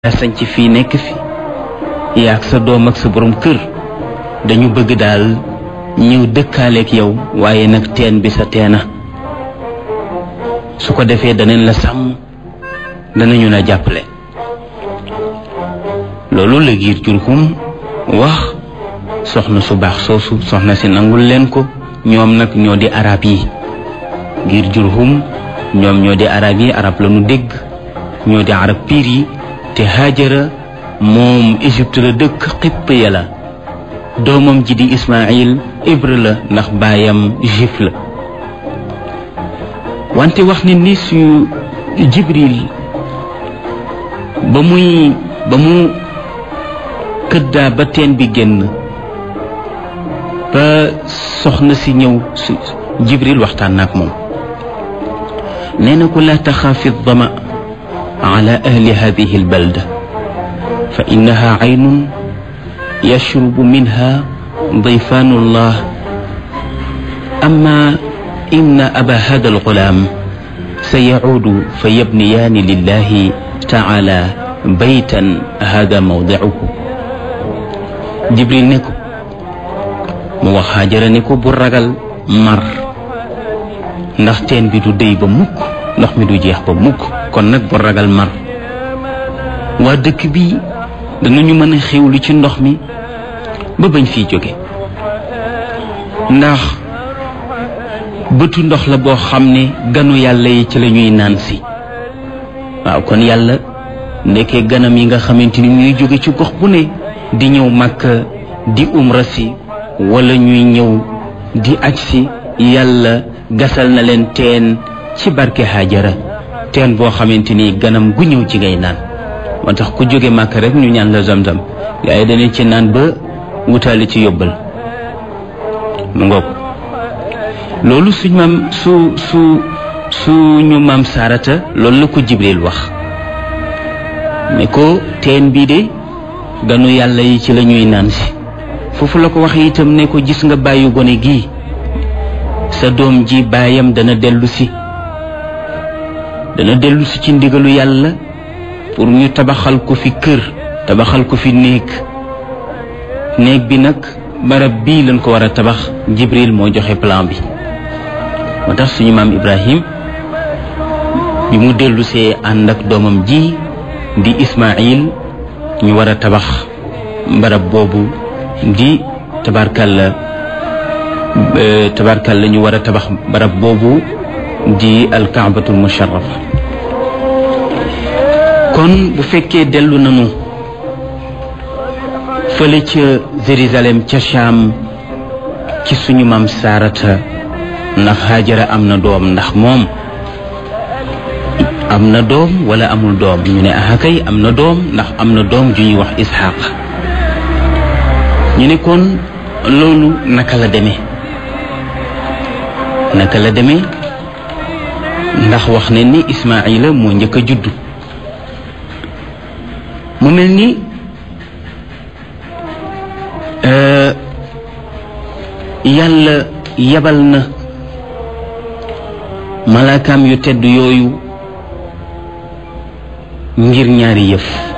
sañ ci fii nekk fi yaag sa doom ak sa borom kër dañu bëgg daal ñëw dëkkaaleeg yow waaye nag teen bi sa teena su ko defee danañ la sàmm danañu la jàppale loolu la giir jurhum wax soxna su baax soosu soxna si nangul leen ko ñoom nag ñoo di arab yi giir jurhum ñoom ñoo di arab yi arab la nu dégg ñoo di arab piir yi te Haajara moom Égypte la dëkk xipp ya la doomam ji di Ismaïl hébreu la ndax baayam juif la wante wax ne ni su Jibril ba muy ba mu këddaa ba teen bi génn ba soxna si ñëw su Jibril waxtaan na ak moom nee na ko laa taxaafi dama على أهل هذه البلدة فإنها عين يشرب منها ضيفان الله أما إن أبا هذا الغلام سيعود فيبنيان لله تعالى بيتا هذا موضعه جبريل نكو موخاجر نكو برغل مر ndax teen bi du déy ba mukk ndox mi du jeex ba mukk kon nag bu ragal mar waa dëkk bi danañu mën a xewlu ci ndox mi ba bañ fiy jóge ndax bëtu ndox la boo xam ne ganu yàlla yi ci la ñuy naan si waaw kon yàlla ndekkee ganam yi nga xamante ni ñuy jóge ci gox bu ne di ñëw màkk di umra si wala ñuy ñëw di aj si yàlla gasal na leen teen ci barke Haajara teen boo xamante ni ganam gu ñëw ci ngay naan moo tax ku jóge màkk rek ñu ñaan la zamzam gaa yi dañu ci naan ba wutaali ci yóbbal mu ngoog loolu suñ maam su su suñu maam saarata loolu la ko jibril wax ne ko teen bii de ganu yàlla yi ci la ñuy naan si foofu la ko wax itam ne ko gis nga bàyyi gone gii sa doom ji baayam dana dellu si dana dellu si ci ndigalu yàlla pour ñu tabaxal ko fi kër tabaxal ko fi néeg néeg bi nag barab bii lañ ko war a tabax jibril moo joxe plan bi moo tax suñu maam ibrahim bi mu dellu see ànd ak doomam ji di ismail ñu war a tabax barab boobu di tabarkalla tabarkalla ñu war a tabax barab boobu di alkaabatul musharrafa kon bu fekkee dellu nañu fële ca Jérusalem ca Cham ci suñu maam Saarata ndax Haajara am na doom ndax moom am na doom wala amul doom ñu ne ah kay am na doom ndax am na doom ju ñuy wax Isxaaq ñu ne kon loolu naka la demee naka la demee ndax wax ne ni Ismaayila moo njëkk a juddu mu mel ni yàlla yebal na malaakaam yu tedd yooyu ngir ñaari yëf